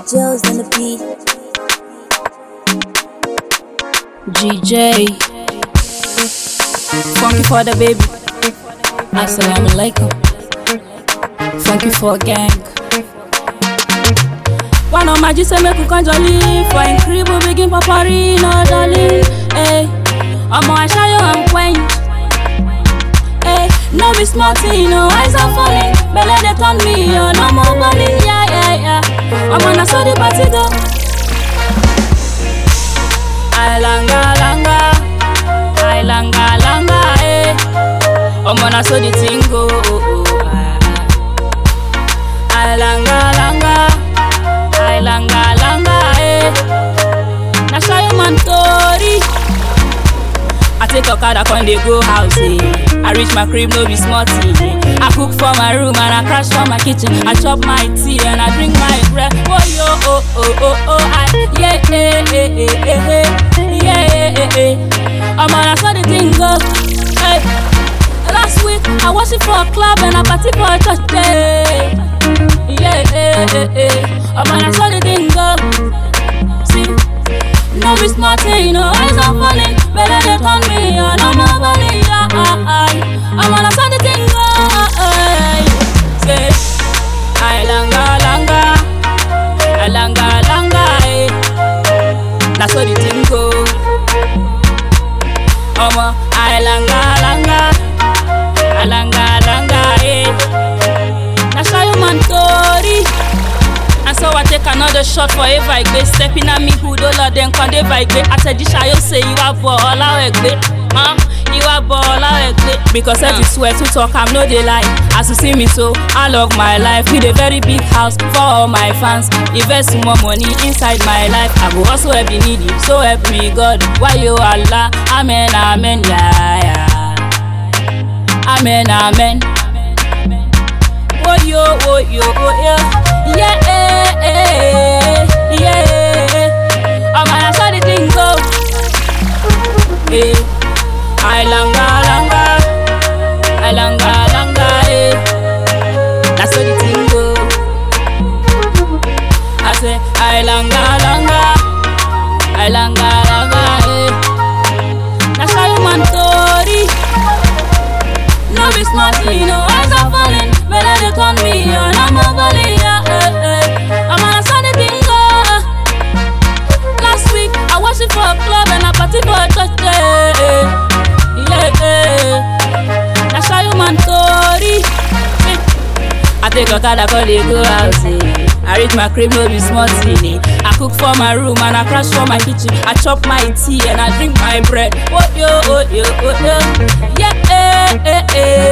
Joe's on the beat. GJ. Funky for the baby. Assalamu alaikum. Funky for gang. One of my G say make we come jolly For in crib we begin papari no darling Hey, ọmọ aṣáyọ and quench Hey, no be small thing, no eyes are falling Belle dey turn me on, no more balling Yeah, yeah, yeah Ọmọ na so the party go Ay langa langa Ay langa langa eh Ọmọ na so the thing go oh, oh, ah, ah. Ay langa langa Ay langa langa eh Na shayo man tori I take okada con dey go house eh I reach my crib no be small thing eh. I cook for my room and I crash for my kitchen I chop my tea and I drink my bread Oh yo oh oh oh oh I yeah eh eh eh eh eh yeah eh eh eh Omo na so the thing go hey. Last week I was it for a club and I party for a church day yeah eh eh eh Omo na so the thing go see no be small thing, no eyes are falling. Better they turn me on, I'm a balling, yeah, I'm on a Sunday thing, oh, say, I langa langa, I langa langa, eh. That's how the thing go. Omo, I langa langa, I langa langa, eh. That's how you man tori. And so I take another shot for a vibe Stepping at me who don't let them come they vibe Àtẹ̀jíṣà yóò say you are bọ̀ ọ̀la ẹ̀gbẹ́ huh? You are bọ̀ ọ̀la ẹ̀gbẹ́ Because I swear to talk I'm no dey lie As you see me so I love my life With a very big house for all my fans Invest more money inside my life I go also help the needy So help me God Why you Allah Amen amen yeah, yeah. Amen amen Oh yo, oh yo, oh yo. Yeah, eh, eh, yeah. I'm gonna show the thing go. Eh, I langa, langa, I langa, langa, eh. That's how the thing go. I say, I langa, langa, I langa, langa, eh. That's how you man tori. No be smart, you know, eyes are falling. Better they turn me on, I'm a balling, yeah, eh, eh. I'm on a Sunday bingo. Last week, I was it for a club and I party for a church day. Yeah, eh. That's how you man tori. Eh. I take okada call dey go house eh. I reach my crib no be small thing eh. I cook for my room and I crash for my kitchen. I chop my tea and I drink my bread. Oh yo, oh yo, oh yo. Yeah, eh, eh, eh.